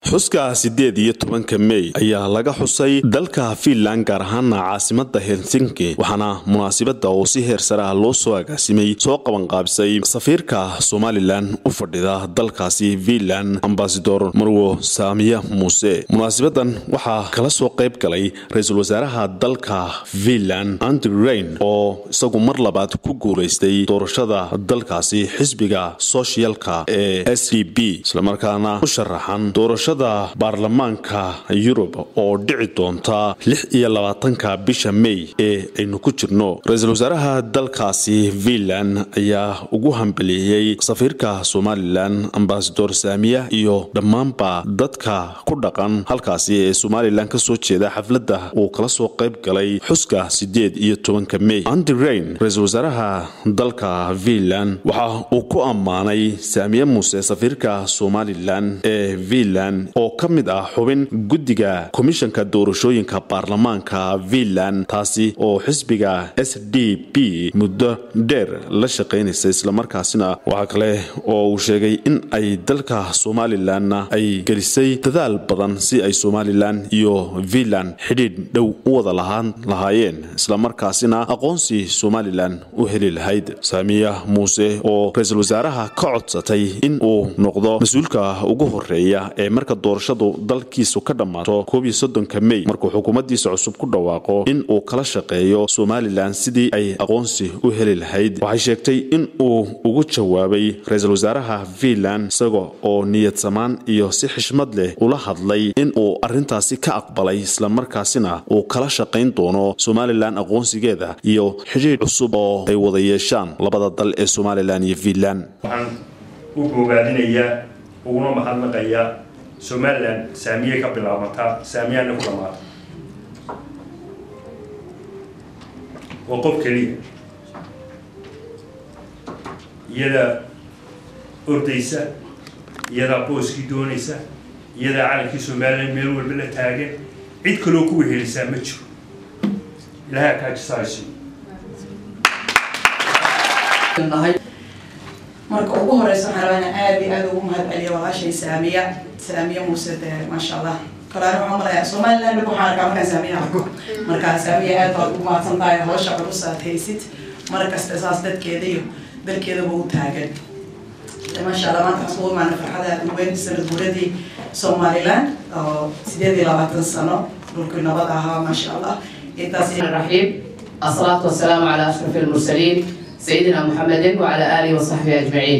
xuska sideed iyo tobanka mey ayaa laga xusay dalka fiinland gaar ahaana caasimada helsinki waxaana munaasibada oo si heer sare ah loo soo agaasimay soo qabanqaabisay safiirka somalilan u fadhida dalkaasi fiinland ambasador marwo saamiya muuse munaasabadan waxaa kala soo qayb galay ra-iisul wasaaraha dalka fiinland andrew rain oo isagu mar labaad ku guulaystay doorashada dalkaasi xisbiga soshiyalka ee s d b islamarkaana u sharaxan doorashada baarlamaanka yurub oo dhici doonta lix iyo labaatanka bisha mey ee aynu ku jirno ra-iisul wasaaraha dalkaasi fiinland ayaa ugu hambeleeyey safiirka somalilan ambasador saamiya iyo dhammaanba dadka ku dhaqan halkaasi ee somalilan kasoo jeeda xafladda uu kala soo qayb galay xuska sideed iyo tobanka mey andi rain ra-iisul wasaaraha dalka fiinland waxa uu ku ammaanay saamiye muuse safiirka somalilan ee fiinland oo ka mid ah xubin guddiga komishanka doorashooyinka baarlamaanka fiinland taasi oo xisbiga s d b muddo dheer la shaqaynaysa islamarkaasina waxaa kale oo uu sheegay in ay dalka somalilanna ay gelisay dadaal badan si ay somalilan iyo fiinland xidhiidh dhow u wada lahaan lahaayeen islamarkaasina aqoonsi somalilan u heli lahayd saamiya muuse oo ra-iisul wasaaraha ka codsatay in uu noqdo mas-uulka ugu horeeya ee marka doorashadu dalkiisu ka dhammaato koob iyo soddonka mey markuu xukuumaddiisa cusub ku dhawaaqo in uu kala shaqeeyo somalilan sidii ay aqoonsi u heli lahayd waxay sheegtay in uu ugu jawaabay ra-iisul wasaaraha fiinland isaga oo niyad samaan iyo si xishmad leh ula hadlay in uu arrintaasi ka aqbalay islamarkaasina uu kala shaqayn doono somalilan aqoonsigeeda iyo xidhiidh cusub oo ay wada yeeshaan labada dal ee somalilan iyo fiinland u bogaadinayaa uguna mahadnaqayaa somalilan saamiye ka bilaabataa saamiyana ku dhamaata waa qof keliya iyadaa ordaysa iyadaa booskii doonaysa iyadaa calankii somalilan meel walba la taagan cid kaloo ku wehelisaa ma jiro ilahay akaajisahayso marka ugu horeysa waxaan rabaa inaan aada iyo aada ugu mahad celiyo walaashay saamiya saamiya muuse dee maasha allah kalaana waxaan malayaa somaliland waxaan arkaa markaan saamiya arko marka saamiya aad baad ugu mahadsan tahay hawsha culus aad haysid mar kasta saas dadkeeda iyo dalkeedaba u taagan maasha allah maanta waxaan ugu imaana farxada aad uweyn sanad guuradii somaliland oo sideed iyo labaatan sano dhulkii nabad ahaa maasha allah intaas الرحيم الصلاة والسلام على أشرف المرسلين سيدنا محمد وعلى آله وصحبه أجمعين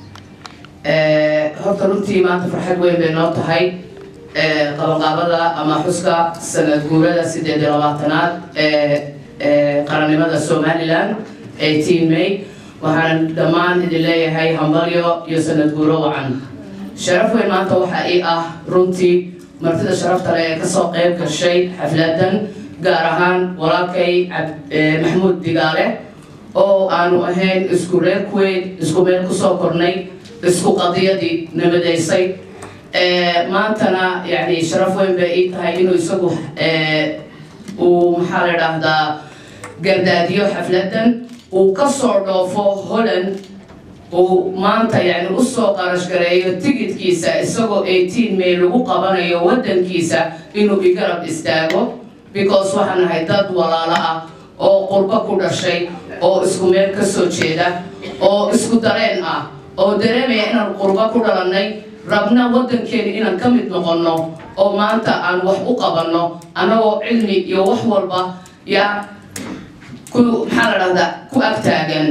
horta runtii maanta farxad weyn bay noo tahay qabanqaabada ama xuska sanad guurada sideed iyo labaatanaad ee qarannimada somaliland eighteen may waxaan dhammaan idin leeyahay hambalyo iyo sanad guuro wacan sharaf weyn maanta waxaa ii ah runtii martida sharafta leh ee kasoo qayb gashay xafladan gaar ahaan walaalkay maxamuud digaale oo aanu ahayn isku reer kuweyn isku meel kusoo kornay isku qadiyadii nabadaysay maantana yani sharaf weyn bay ii tahay inuu isagu uu maxaa la dhahdaa gardaadiyo xafladan uu kasoo dhoofo holland uu maanta yani usoo qarash gareeyo tigidkiisa isagoo eighteen may lagu qabanayo wadankiisa inuu igarab istaago because waxaan nahay dad walaalo ah oo qurbo ku dhashay oo isku meel ka soo jeeda oo isku dareen ah oo dareemaya inaan qurbo ku dhalannay rabna waddankeena inaan ka mid noqonno oo maanta aan wax u qabanno annagoo cilmi iyo wax walba yaa ku maxaa la dhahdaa ku ag taagan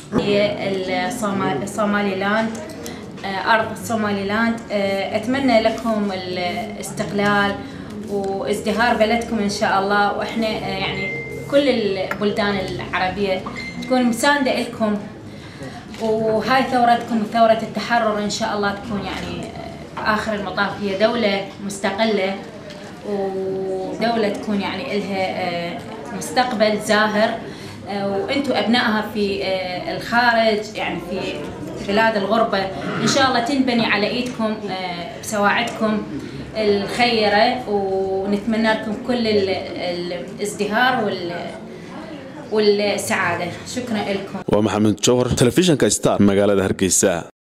الصوماليلاند أرض الصوماليلاند أتمنى لكم الاستقلال وازدهار بلدكم ان شاء الله واحنا يعني كل البلدان العربيه تكون مسانده لكم وهاي ثورتكم ثوره التحرر ان شاء الله تكون يعني اخر المطاف هي دوله مستقله ودوله تكون يعني لها مستقبل زاهر وانتم ابنائها في الخارج يعني في بلاد الغربه ان شاء الله تنبني على ايدكم بسواعدكم الخيرة ونتمنى لكم كل الازدهار وال والسعادة شكرا لكم ومحمد جوهر تلفزيون كاستار مقالة هرقيسة